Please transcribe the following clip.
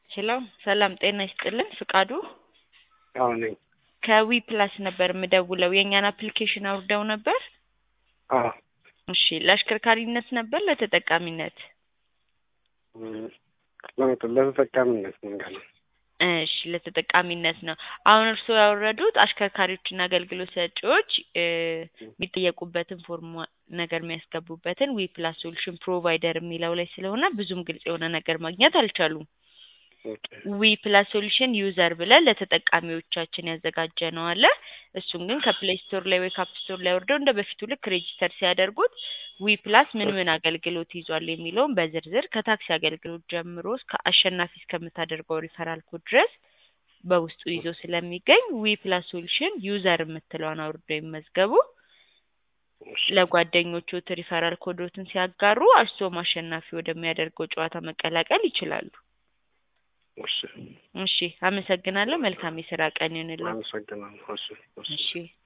ሄሎ ሰላም ጤና ይስጥልን ፍቃዱ አዎ ነኝ። ከዊ ፕላስ ነበር የምደውለው የእኛን አፕሊኬሽን አውርደው ነበር አዎ እሺ ለአሽከርካሪነት ነበር ለተጠቃሚነት እም፣ ለመጠ- ለተጠቃሚነት መንገድ ነው። እሺ ለተጠቃሚነት ነው አሁን እርስዎ ያወረዱት አሽከርካሪዎችና አገልግሎት ሰጪዎች እ የሚጠየቁበትን ፎርም ነገር የሚያስገቡበትን ዊ ፕላስ ሶሉሽን ፕሮቫይደር የሚለው ላይ ስለሆነ ብዙም ግልጽ የሆነ ነገር ማግኘት አልቻሉም ኦኬ ዊ ፕላስ ሶሉሽን ዩዘር ብለን ለተጠቃሚዎቻችን ያዘጋጀ ነው አለ እሱን ግን ከፕሌይ ስቶር ላይ ወይ ከአፕ ስቶር ላይ ወርደው እንደ በፊቱ ልክ ሬጂስተር ሲያደርጉት ዊ ፕላስ ምን ምን አገልግሎት ይዟል የሚለውን በዝርዝር ከታክሲ አገልግሎት ጀምሮ እስከ አሸናፊ እስከምታደርገው ሪፈራል ኮድ ድረስ በውስጡ ይዞ ስለሚገኝ ዊ ፕላስ ሶሉሽን ዩዘር የምትለውን አውርደው ይመዝገቡ እሺ፣ ለጓደኞቹ ሪፈራል ኮዶትን ሲያጋሩ እርስዎም አሸናፊ ወደሚያደርገው ጨዋታ መቀላቀል ይችላሉ እሺ፣ እሺ አመሰግናለሁ መልካም የስራ ቀን ይሁንልዎ አመሰግናለሁ። እሺ፣ እሺ። እሺ